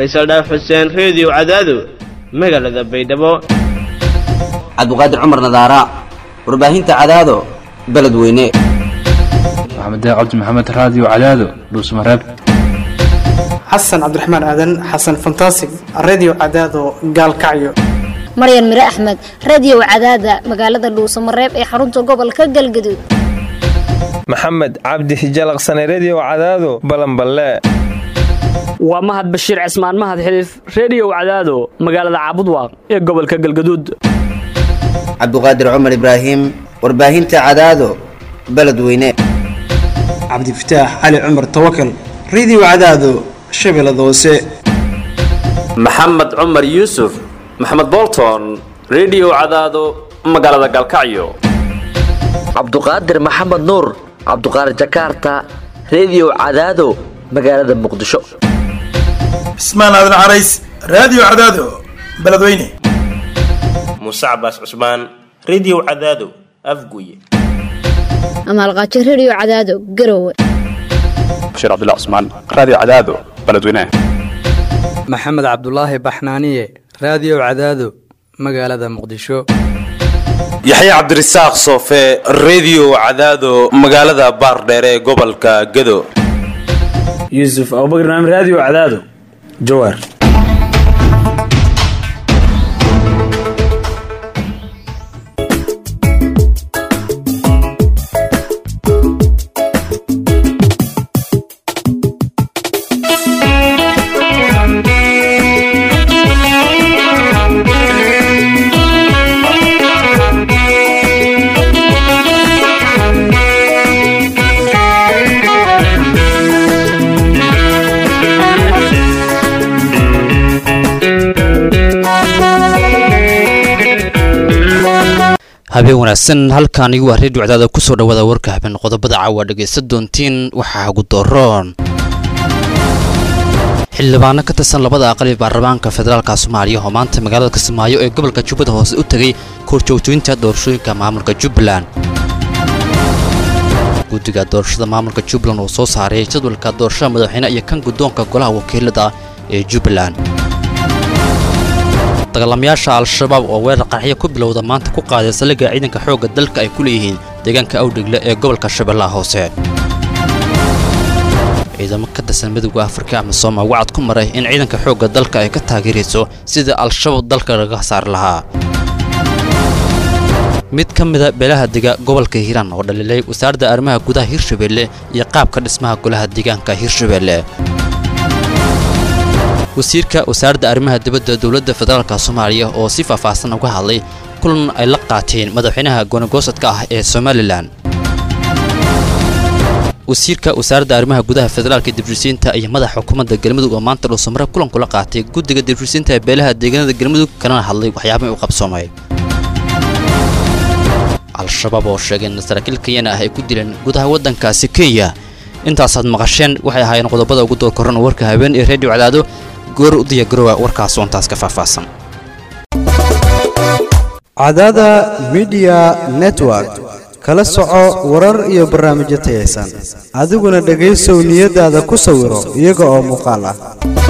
faysal dhaaf xuseen reediyo cadaado magaalada baydhabo cabdiqaadir cumar nadaara warbaahinta cadaado beledweyne maxamed cabdi maxamed raadiyo cadaado dhuusmareeb xasan cabdiraxmaan aadan xasan fantasig redio cadaado gaalkacyo maryan mire axmed radio cadaada magaalada dhuusamareeb ee xarunta gobolka galgaduud maxamed cabdi hijalaqsane redio cadaado balanballe waa mahad bashiir cismaan mahad xiliif reediyow cadaado magaalada caabudwaaq ee gobolka galgaduud cabdiqaadir cumar ibraahim warbaahinta cadaado beledweyne cabdifataax cali cumar tawakal redio cadaado shabeellada hoose maxamed cumar yuusuf maxamed bolton redio cadaado magaalada galkacyo cabduqaadir maxamed nuur cabduqaadir jakaarta redio cadaado magaalada muqdisho cismaan aadan carays raadiyo cadaado beledweyne muuse cabaas cusmaan redio cadaado afguye amaalqaajo redio cadaado garowe bashiir cabdilla cusmaan raadiyo cadaado beledweyne maxamed cabdulaahi baxnaaniye raadiyo cadaado magaalada muqdisho yaxya cabdirasaaq soofe redio cadaado magaalada baardheere ee gobolka gado yuusuf abubakr naam raadiyo cadaado jawaar habeen wanaagsan halkaan igu waa reediyo cadaada kusoo dhawaada warka habeen qodobada caawa dhegaysta doontiin waxaa ugu doroon xildhibaano ka tirsan labada aqal ee baarlamaanka federaalka soomaaliya oo maanta magaalada kismaayo ee gobolka jubbada hoose u tegay korjoogtooyinta doorashooyinka maamulka jubbaland guddiga doorashada maamulka jubbaland oo soo saaray jadwalka doorashada madaxweyne iyo kan guddoonka golaha wakiilada ee jubbaland dagaalamayaasha al-shabaab oo weerar qarxyo ku bilowda maanta ku qaaday saldhigga ciidanka xoogga dalka ay ku leeyihiin deegaanka awdhigle ee gobolka shabeellaha hoose ciidamo ka tirsan midowda afrika ama sooma wacad ku maray in ciidanka xoogga dalka ay ka taageerayso sidai al-shabaab dalka laga saari lahaa mid ka mida beelaha dega gobolka hiiraan oo dhaliilay wasaaradda arrimaha gudaha hirshabeelle iyo qaabka dhismaha golaha deegaanka hirshabeelle wasiirka wasaaradda arrimaha dibadda dowladda federaalka soomaaliya oo si faahfaahsan uga hadlay kulan ay la qaateen madaxweynaha goonagoosadka ah ee somalilan wasiirka wasaaradda arrimaha gudaha federaalka dibdhisiinta iyo madaxa xukuumadda galmudug oo maanta dhuusamare kulan kula qaatay guddiga dibdhisiinta ee beelaha deegaanada galmudug kalena hadlay waxyaabihii u qabsoomay al-shabaab oo sheegay in saraakiil kenyana ah ay ku dileen gudaha waddankaasi kenya intaasaad maqasheen waxay ahaayeen qodobada ugu door koran warka habeen ee reediyo cadaado goor u diyaagarowa warkaas oo intaas ka faahfaahsan cadaada midiya network kala soco warar iyo barnaamijyo tayaysan adiguna dhegaysow niyadaada ku sawiro iyaga oo muuqaal ah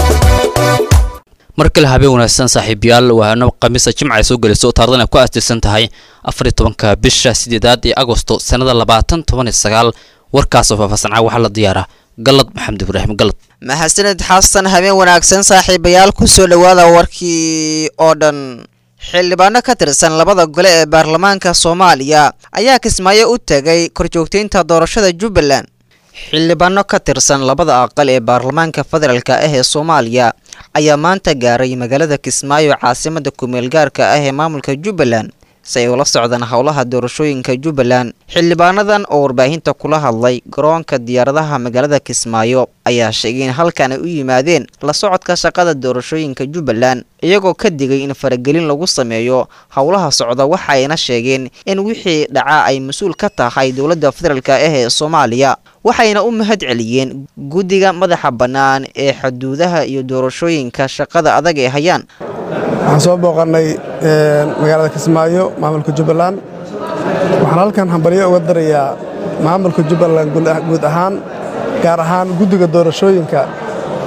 mar kale habeen wanaagsan saaxiibayaal waano khamiisa jimca ay soo gelayso taarikhdan ay ku aastaysan tahay afariy tobanka bisha sideedaad ee agosto sannada labaatan toban iyo sagaal warkaasoo faahfaahsanca waxaa la diyaara galad maxamed ibraahim galad maxasaned xasan habeen wanaagsan saaxiibayaal ku soo dhowaada warkii oo dhan xildhibaano ka tirsan labada gole ee baarlamaanka soomaaliya ayaa kismaayo u tegay korjoogteynta doorashada jubbaland xildhibaano ka tirsan labada aqal ee baarlamaanka federaalka ah ee soomaaliya ayaa maanta gaaray magaalada kismaayo caasimada kumeel gaarka ah ee maamulka jubbaland si ay ula socdaan howlaha doorashooyinka jubbaland xildhibaanadan oo warbaahinta kula hadlay garoonka diyaaradaha magaalada kismaayo ayaa sheegay in halkan ay u yimaadeen la socodka shaqada doorashooyinka jubbaland iyagoo ka digay in faragelin lagu sameeyo howlaha socda waxayna sheegeen in wixii dhaca ay mas-uul ka tahay dowladda federaalk ah ee soomaaliya waxayna u mahad celiyeen guddiga madaxa bannaan ee xuduudaha iyo doorashooyinka shaqada adag ee hayaan waxaan soo booqannay magaalada kismaayo maamulka jubbaland waxaan halkan hambalyo uga darayaa maamulka jubbaland guud ahaan gaar ahaan guddiga doorashooyinka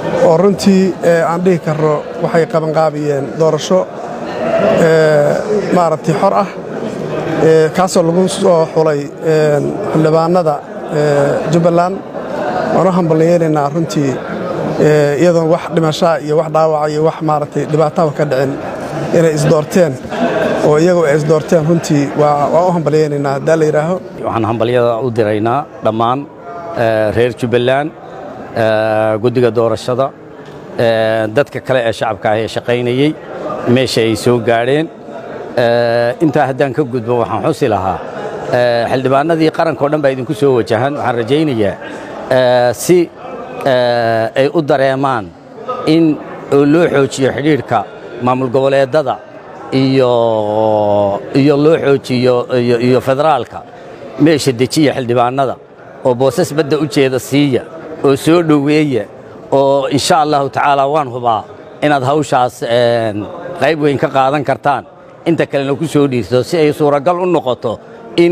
oo runtii aan dhihi karno waxay qabanqaabiyeen doorasho maaragtay xor ah kaasoo lagu soo xulay xildhibaanada jubbaland waan u hambalyeelaynaa runtii iyadoon wax dhimashaa iyo wax dhaawaca iyo wax maaragtay dhibaataba ka dhicin inay isdoorteen oo iyagu ay isdoorteen runtii waa u hambalyeynaynaa haddaa la yidhaaho waxaan hambalyada u diraynaa dhammaan reer jubbaland guddiga doorashada dadka kale ee shacabka ah ee shaqaynayey meesha ay soo gaadheen intaa haddaan ka gudbo waxaan xusi lahaa xildhibaanadii qarankao dhan baa idinku soo wajahan waxaan rajaynayaa si ay u dareemaan in loo xoojiyo xidhiidhka maamul goboleedada iyo iyo loo xoojiyo iyo federaalka meesha dejiya xildhibaanada oo boosas badda u jeeda siiya oo soo dhoweeya oo insha allahu tacaala waan hubaa inaad hawshaas qayb weyn ka qaadan kartaan inta kalena ku soo dhiirto si ay suuragal u noqoto in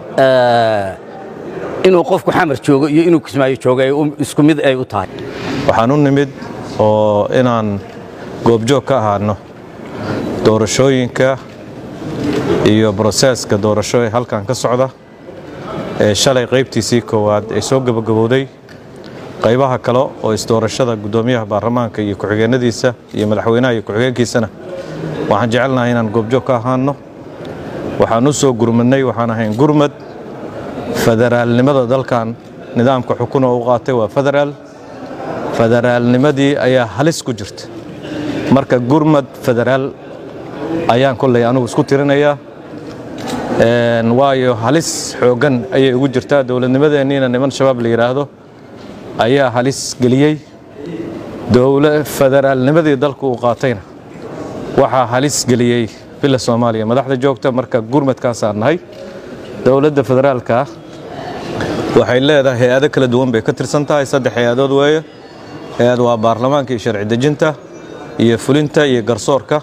inuu qofku xamar joogo iyo inuu kismaayo joogo ay isku mid ay u tahay waxaan u nimid oo inaan goobjoog ka ahaano doorashooyinka iyo broseeska doorasho ee halkan ka socda ee shalay qaybtiisii koowaad ay soo gabagabowday qaybaha kale oo isdoorashada guddoomiyaha baarlamaanka iyo ku-xigeenadiisa iyo madaxweynaha iyo ku-xigeenkiisana waxaan jecelnahay inaan goobjoog ka ahaano waxaan u soo gurmadnay waxaan ahayn gurmad federaalnimada dalkan nidaamka xukun oo u qaatay waa federaal federaalnimadii ayaa halis ku jirta marka gurmad federaal ayaan kolley anugu isku tirinayaa waayo halis xooggan ayay ugu jirtaa dowladnimadeenniina niman shabaab la yidhaahdo ayaa halis geliyey federaalnimadii dalku uu qaatayna waxaa halis geliyey villa soomaaliya madaxda joogta marka gurmadkaasaan nahay dowladda federaalka waxay leedahay hay-ado kala duwan bay ka tirsan tahay saddex hay-adood weeye hay-ad waa baarlamaanka iyo sharci dejinta iyo fulinta iyo garsoorka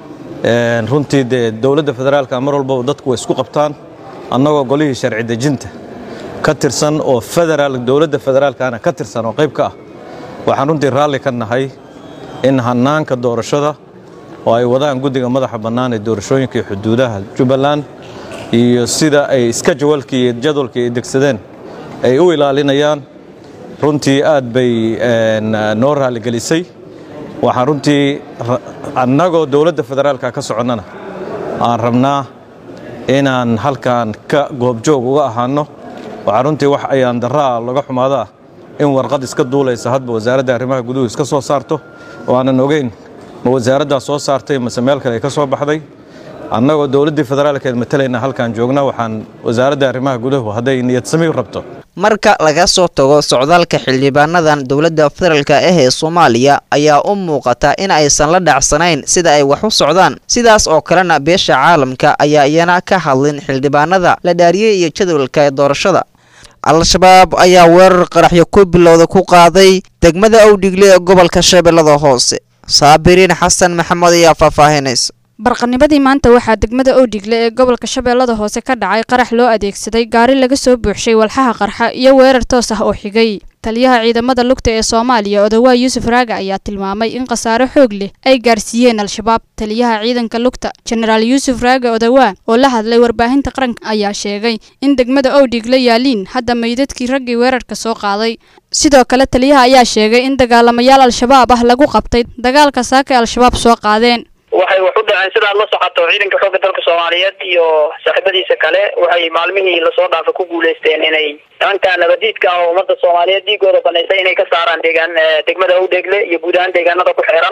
runtii dee dowladda federaalka mar walbaba dadku way isku qabtaan annagoo golihii sharci dejinta ka tirsan oo federaal dowladda federaalkana ka tirsan oo qayb ka ah waxaan runtii raalli ka nahay in hannaanka doorashada oo ay wadaan guddiga madaxa bannaan ee doorashooyinka iyo xuduudaha jubbaland iyo sida ay iska jawalkii iyo jadwalkii ay degsadeen ay u ilaalinayaan runtii aad bay noo raaligelisay waxaan runtii annagoo dowladda federaalka ka soconnana aan rabnaa inaan halkan ka goobjoog uga ahaano waxaa runtii wax ayaan daraa laga xumaadaa in warqad iska duulaysa hadba wasaaradda arrimaha guduhu iska soo saarto oo aanan ogeyn ma wasaaraddaa soo saartay mase meel kale ay ka soo baxday annagoo dowladdii federaalkeed matalayna halkaan joogna waxaan wasaaradda arrimaha guduhu hadday niyad sami rabto marka laga soo tago socdaalka xildhibaanadan dowladda federaalk ah ee soomaaliya ayaa u muuqata in aysan la dhacsanayn sida ay wax u socdaan sidaas oo kalena beesha caalamka ayaa iyana ka hadlin xildhibaanada la dhaariyey iyo jadwalka ee doorashada al-shabaab ayaa weerar qaraxyo ku bilowda ku qaaday degmada owdhigle ee gobolka shabeellada hoose saabiriin xasan maxamed ayaa faahfaahinaysa barqanimadii maanta waxaa degmada owdhigle ee gobolka shabeellada hoose ka dhacay qarax loo adeegsaday gaari laga soo buuxshay walxaha qarxa iyo weerar toos ah oo xigay taliyaha ciidamada lugta ee soomaaliya odawaa yuusuf raaga ayaa tilmaamay in khasaare xoog leh ay gaarsiiyeen al-shabaab taliyaha ciidanka lugta jenaraal yuusuf raaga odawaa oo la hadlay warbaahinta qaranka ayaa sheegay in degmada owdhigle yaaliin hadda meydadkii raggii weerarka soo qaaday sidoo kale taliyaha ayaa sheegay in dagaalamayaal al-shabaab ah lagu qabtay dagaalka saaka ee al-shabaab soo qaadeen waxay wax u dhaceen sidaad la socoto ciidanka xoogga dalka soomaaliyeed iyo saaxiibadiisa kale waxay maalmihii lasoo dhaafa ku guuleysteen inay nimanka nabadiidka ah oo ummadda soomaaliyeed dhiigooda banaysay inay ka saaraan deegaan degmada owdheegle iyo guud ahaan deegaanada ku xeeran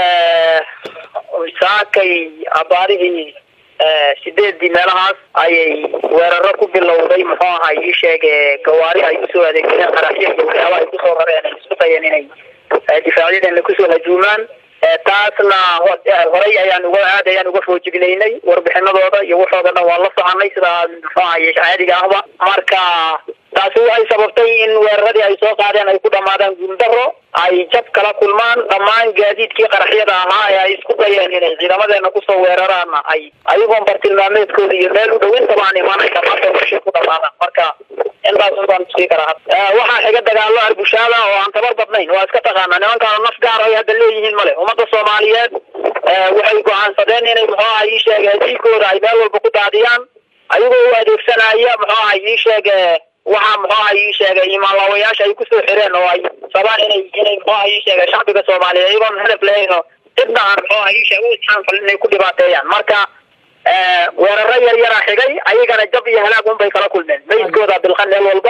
saakay abaarihii sideedii meelahaas ayay weeraro ku bilowday muxuu ahay ii sheege gawaari ay usoo adeegsadeen qaraxyo iyo waxyaabaha ay kusoo rareen ay isku dayeen inay difaacyadeenna kusoo hajuumaan taasna horay ayaan uga aad ayaan uga foojignaynay warbixinadooda iyo waxooda dhan waan la soconay sidaa muxuu ahaye caadiga ahba marka taasi waxay sababtay in weeraradii ay soo qaadeen ay ku dhammaadaan guuldaro ay jab kala kulmaan dhammaan gaadiidkii qaraxyada ahaa ee ay isku dayeen inay ciidamadeena kusoo weeraraanna ay ayagoon bartilmaameedkooda iyo meel u dhawintaba aan imaanay dhammaanta washii ku dhamaadaan marka intaas baan tusii karaa waxaa xiga dagaalo arbushaada oo aan tabar badnayn waa iska taqaanaa nimankaana naf gaar ay hadda leeyihiin male ummadda soomaaliyeed waxay go-aansadeen inay muxuu aha ii sheege diigooda ay meel walba ku daadiyaan ayagoo u adeegsanaya muxuu aha ii sheege waxaa muxuu aha ii sheegay imaanlaawayaasha ay kusoo xireen oo ay sabaan inay inay muxuu aha ii sheegay shacbiga soomaaliyeed iyagoon hadaf lahayn oo cidna aan muxuu aha ii sheeg u isxaanfalin inay ku dhibaateeyaan marka weeraro yar yaraa xigay ayagana jab iyo halaag unbay kala kulmeen meydkooda bilqan meel walba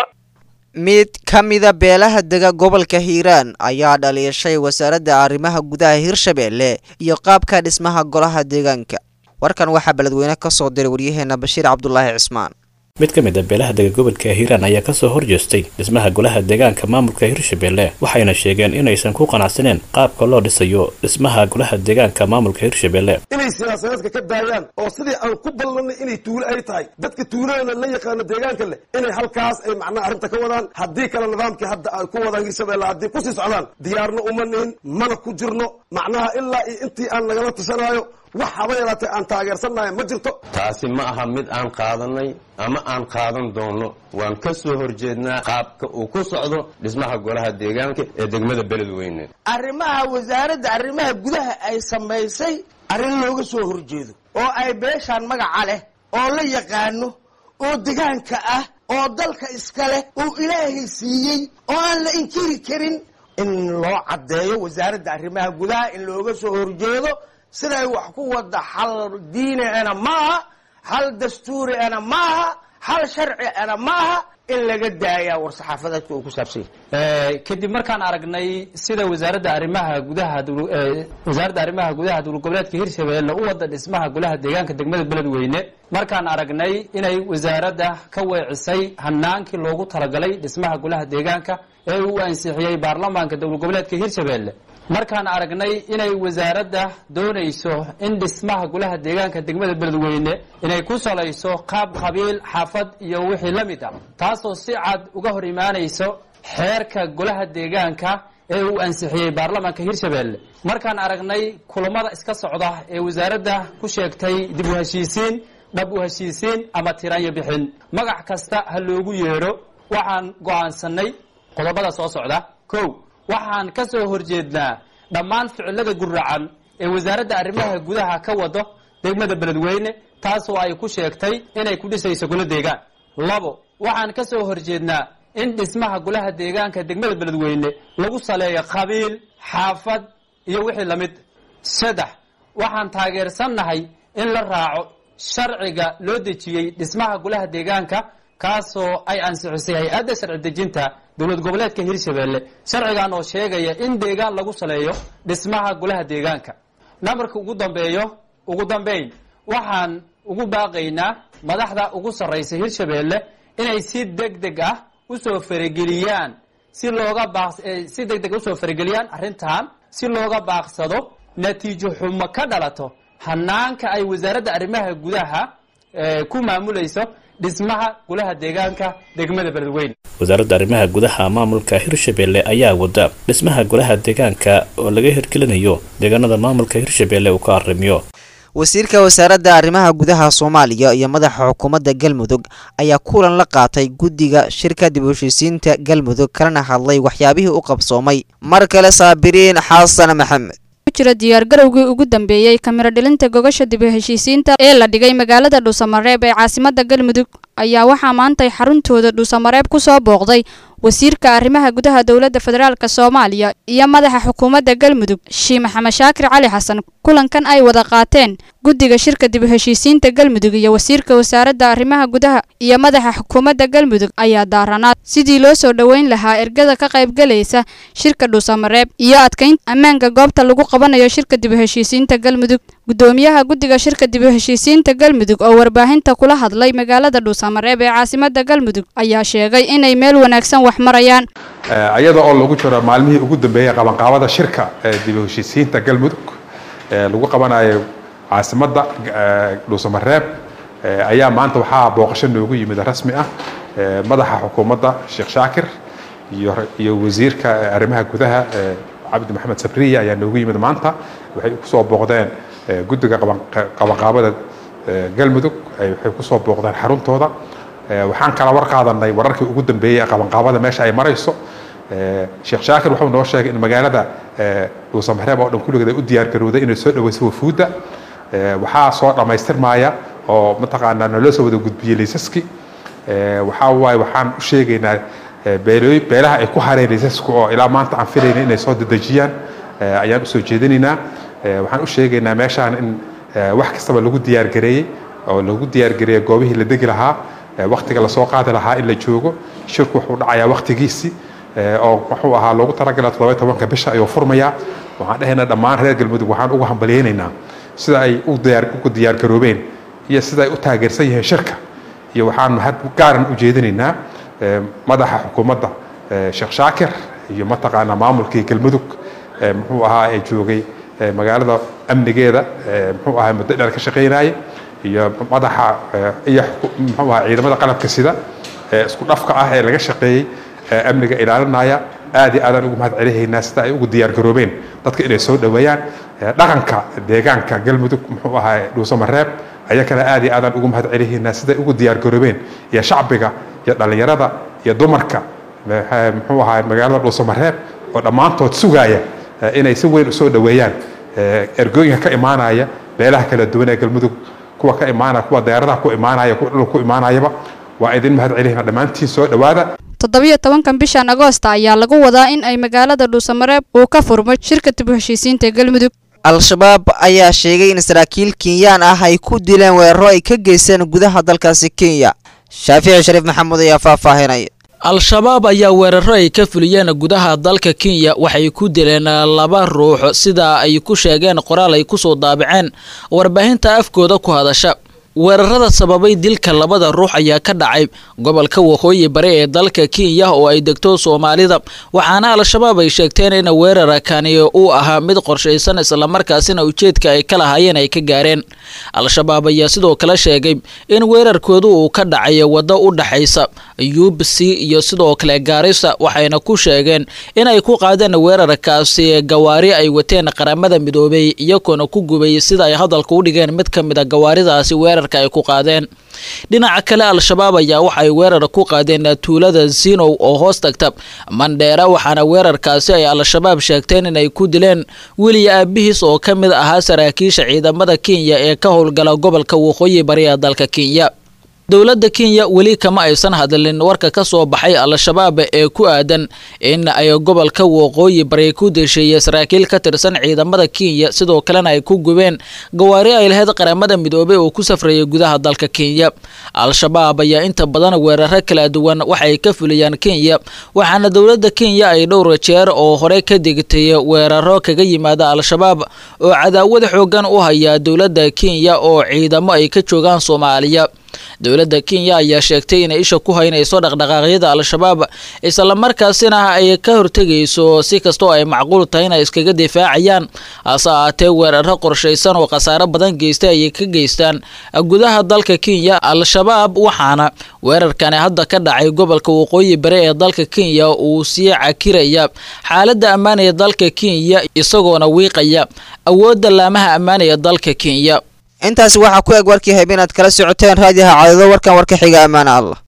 mid ka mida beelaha dega gobolka hiiraan ayaa dhaliishay wasaaradda arrimaha gudaha hirshabeelle iyo qaabka dhismaha golaha deegaanka warkan waxaa beledweyne ka soo diray waryaheena bashiir cabdulaahi cismaan mid ka mid a beelaha dega gobolka hiiraan ayaa kasoo horjeestay dhismaha golaha deegaanka maamulka hirshabelle waxayna sheegeen inaysan ku qanacsaneen qaabka loo dhisayo dhismaha golaha deegaanka maamulka hirshabelle inay siyaasadeedka ka daayaan oo sidii aan ku ballanay inay tuulo ay tahay dadka tuuladana la yaqaano deegaanka leh inay halkaas ay macnaha arrinta ka wadaan haddii kale nidaamkii hadda ay ku wadaan hirshabelle haddii kusii socdaan diyaarna uma nihin mana ku jirno macnaha ilaa iyo intii aan nagala tashanaayo wax haba yaraatee aan taageersannahay ma jirto taasi ma aha mid aan qaadanay ama aan qaadan doono waan ka soo horjeednaa qaabka uu ku socdo dhismaha golaha deegaanka ee degmada beledweyne arrimaha wasaaradda arrimaha gudaha ay samaysay arrin looga soo horjeedo oo ay beeshaan magaca leh oo la yaqaano oo degaanka ah oo dalka iska leh oo ilaahay siiyey oo aan la inkiri karin in loo caddeeyo wasaaradda arrimaha gudaha in looga soo horjeedo siday wax ku wada xal diiniana maaha xal dastuuriana maaha xal sharciana maaha in laga daayaa war-saxaafadeedka uu ku saabsan yahay kadib markaan aragnay sida wasaaradda arrimaha gudaha wasaaradda arrimaha gudaha dowlad goboleedka hirshabeelle u wada dhismaha golaha deegaanka degmada beledweyne markaan aragnay inay wasaaradda ka weecisay hanaankii loogu talagalay dhismaha golaha deegaanka ee uu ansixiyey baarlamaanka dowlad goboleedka hirshabeelle markaan aragnay inay wasaaradda doonayso in dhismaha golaha deegaanka degmada beledweyne inay ku salayso qaab qabiil xaafad iyo wixii la mid ah taasoo si cad uga hor imaanayso xeerka golaha deegaanka ee uu ansixiyey baarlamaanka hirshabeelle markaan aragnay kulamada iska socda ee wasaaradda ku sheegtay dib u heshiisiin dhab u heshiisiin ama tiraanyo bixin magac kasta ha loogu yeedho waxaan go'aansanay qodobada soo socda kow waxaan ka soo horjeednaa dhammaan ficilada guracan ee wasaaradda arrimaha gudaha ka wado degmada beledweyne taasoo ay ku sheegtay inay ku dhisayso golo deegaan labo waxaan ka soo horjeednaa in dhismaha golaha deegaanka degmada beledweyne lagu saleeyo qabiil xaafad iyo wixii lamid saddex waxaan taageersannahay in la raaco sharciga loo dejiyey dhismaha golaha deegaanka kaasoo ay ansixisay hay-adda sharci dejinta dowlad goboleedka hirshabeelle sharcigan oo sheegaya in deegaan lagu saleeyo dhismaha golaha deegaanka namarka ugu dambeeyo ugu dambeyn waxaan ugu baaqaynaa madaxda ugu sarraysa hirshabeelle inay si deg deg ah usoo farageliyaan si looga baaq si deg deg usoo farageliyaan arrintan si looga baaqsado natiijo xumo ka dhalato hanaanka ay wasaaradda arrimaha gudaha ku maamulayso dhismaha golaha deegaanka degmada beledweyne wasaaradda arrimaha gudaha maamulka hirshabelle ayaa wada dhismaha golaha deegaanka oo laga hirgelinayo deegaanada maamulka hirshabelle uu ka arrimiyo wasiirka wasaaradda arrimaha gudaha soomaaliya iyo madaxa xukuumadda galmudug ayaa kulan la qaatay guddiga shirka dib u heshiisiinta galmudug kalena hadlay waxyaabihii u qabsoomay mar kale saabiriin xasan maxamed jira diyaargarowgii ugu dambeeyey kamiro dhilinta gogasha dib u heshiisiinta ee la dhigay magaalada dhuusamareeb ee caasimadda galmudug ayaa waxaa maantay xaruntooda dhuusamareeb ku soo booqday wasiirka arrimaha gudaha dowladda federaalk soomaaliya iyo madaxa xukuumadda galmudug shii maxamed shaakir cali xasan kulankan ay wada qaateen guddiga shirka dib u heshiisiinta galmudug iyo wasiirka wasaaradda arrimaha gudaha iyo madaxa xukuumadda galmudug ayaa daaranaad sidii loo soo dhoweyn lahaa ergada ka qaybgalaysa shirka dhuusamareeb iyo adkaynta ammaanka goobta lagu qabanayo shirka dib u heshiisiinta galmudug gudoomiyaha guddiga shirka dib u heshiisiinta galmudug oo warbaahinta kula hadlay magaalada dhuusamareeb ee caasimadda galmudug ayaa sheegay inay meel wanaagsan wax marayaan iyada oo lagu jiro maalmihii ugu dambeeyey qabanqaabada shirka ee dib u heshiisiinta galmudug ee lagu qabanayo caasimadda dhuusamareeb ayaa maanta waxaa booqasho noogu yimid rasmi ah madaxa xukuumadda sheekh shaakir iyo iyo wasiirka arrimaha gudaha cabdi maxamed sabriya ayaa noogu yimid maanta waxay kusoo booqdeen guddiga qabanqaabada galmudug waxay kusoo booqdeen xaruntooda waxaan kala war qaadanay wararkii ugu dambeeyey ee qabanqaabada meesha ay marayso sheekh shaakir wuxuu noo sheegay in magaalada dhuusamareeb oo dhan kulligeed ay u diyaargarowday inay soo dhaweyso wafuudda waxaa soo dhammaystirmaya oo mataqaanaa naloo soo wada gudbiyey liisaski waxaa waaye waxaan u sheegaynaa beelooy beelaha ay ku hareen liisasku oo ilaa maanta aan filayna inay soo dedejiyaan ayaan usoo jeedinaynaa waxaan u sheegaynaa meeshaan in wax kastaba lagu diyaargareeyey oo lagu diyaargareeyey goobihii la degi lahaa waktiga lasoo qaadi lahaa in la joogo shirku wuxuu dhacayaa waktigiisii oo wuxuu ahaa loogu talagalay toddoba tobanka bisha ayuu furmayaa waxaan dhahaynaa dhammaan reer galmudug waxaan ugu hambalyaynaynaa sida ay ugu diyaargaroobeen iyo sida ay u taageersan yihiin shirka iyo waxaan mahad gaaran u jeedinaynaa madaxa xukuumadda sheekh shaakir iyo mataqaanaa maamulkii galmudug muxuu ahaa ee joogay magaalada amnigeeda muxuu ahaa muddo dheer ka shaqaynaya iyo madaxa iyo muxuu ahaa ciidamada qalabka sida ee isku dhafka ah ee laga shaqeeyey amniga ilaalinaya aad iyo aadaan ugu mahad celihaynaa sida ay ugu diyaargaroobeen dadka inay soo dhoweeyaan dhaqanka deegaanka galmudug muxuu ahaa dhuusamareeb ayakana aad iyo aadaan ugu mahad celihaynaa siday ugu diyaargaroobeen iyo shacbiga iyo dhallinyarada iyo dumarka muxuu ahaa magaalada dhuusamareeb oo dhammaantood sugaaya inay si weyn usoo dhoweeyaan ergooyinka ka imaanaya meelaha kala duwan ee galmudug kuwa ka imaanaya kuwa diyaaradaha ku imaanaya kuwa dhulka ku imaanayaba waa idin mahad celihina dhammaantiin soo dhowaada toddobiyo tobankan bishan agoosta ayaa lagu wadaa in ay magaalada dhuusamareeb uu ka furmo shirka dib u heshiisiinta galmudug al-shabaab ayaa sheegay in saraakiil kenyaan ah ay ku dileen weeraro ay ka geysteen gudaha dalkaasi kenya shaafici shariif maxamuud ayaa faahfaahinaya al-shabaab ayaa weeraro ay ka fuliyeen gudaha dalka kenya waxay ku dileen laba ruux sida ay ku sheegeen qoraal ay kusoo daabaceen warbaahinta afkooda ku hadasha weerarada sababay dilka labada ruux ayaa ka dhacay gobolka waqooyi bari ee dalka kenya oo ay degto soomaalida waxaana al-shabaab ay sheegteen in weerarkani uu ahaa mid qorshaysan islamarkaasina ujeedka ay ka lahaayeen ay ka gaareen al-shabaab ayaa sidoo kale sheegay in weerarkoodu uu ka dhacay waddo u dhaxaysa ubc iyo sidoo kale gaarisa waxayna ku sheegeen inay ku qaadeen weerarkaasi gawaari ay wateen qaramada midoobay iyagoona ku gubay sida ay hadalka u dhigeen mid ka mid a gawaaridaasi weerar ay ku qaadeen dhinaca kale al-shabaab ayaa waxay weerar ku qaadeen tuulada zinow oo hoos tagta mandheera waxaana weerarkaasi ay al-shabaab sheegteen inay ku dileen weliya aabihiis oo ka mid ahaa saraakiisha ciidamada kenya ee ka howlgala gobolka waqooyi bari ee dalka kenya dowladda kenya weli kama aysan hadlin warka ka soo baxay al-shabaab ee ku aadan in ay gobolka waqooyi bari ku desheeyey saraakiil ka tirsan ciidamada kenya sidoo kalena ay ku gubeen gawaari ay lahayd qaramada midoobey oo ku safrayay gudaha dalka kenya al-shabaab ayaa inta badan weeraro kala duwan waxay ka fuliyaan kenya waxaana dowladda kenya ay dhowr jeer oo hore ka digtay weeraro kaga yimaada al-shabaab oo cadaawad xoogan u haya dowladda kenya oo ciidamo ay ka joogaan soomaaliya dowladda kenya ayaa sheegtay inay isha ku haynayso dhaqdhaqaaqyada al-shabaab islamarkaasina ay ka hortegayso si kastoo ay macquul tahay inay iskaga difaacayaan hase ahaatee weeraro qorshaysan oo khasaaro badan geystay ayay ka geystaan gudaha dalka kenya al-shabaab waxaana weerarkani hadda ka dhacay gobolka waqooyi bari ee dalka kenya uu sii cakiraya xaaladda ammaan ee dalka kenya isagoona wiiqaya awoodda laamaha ammaan ee dalka kenya intaasi waxaa ku eg warkii habeen aad kala socoteen raadiyaha cadado warkan warka xiga ammaana allah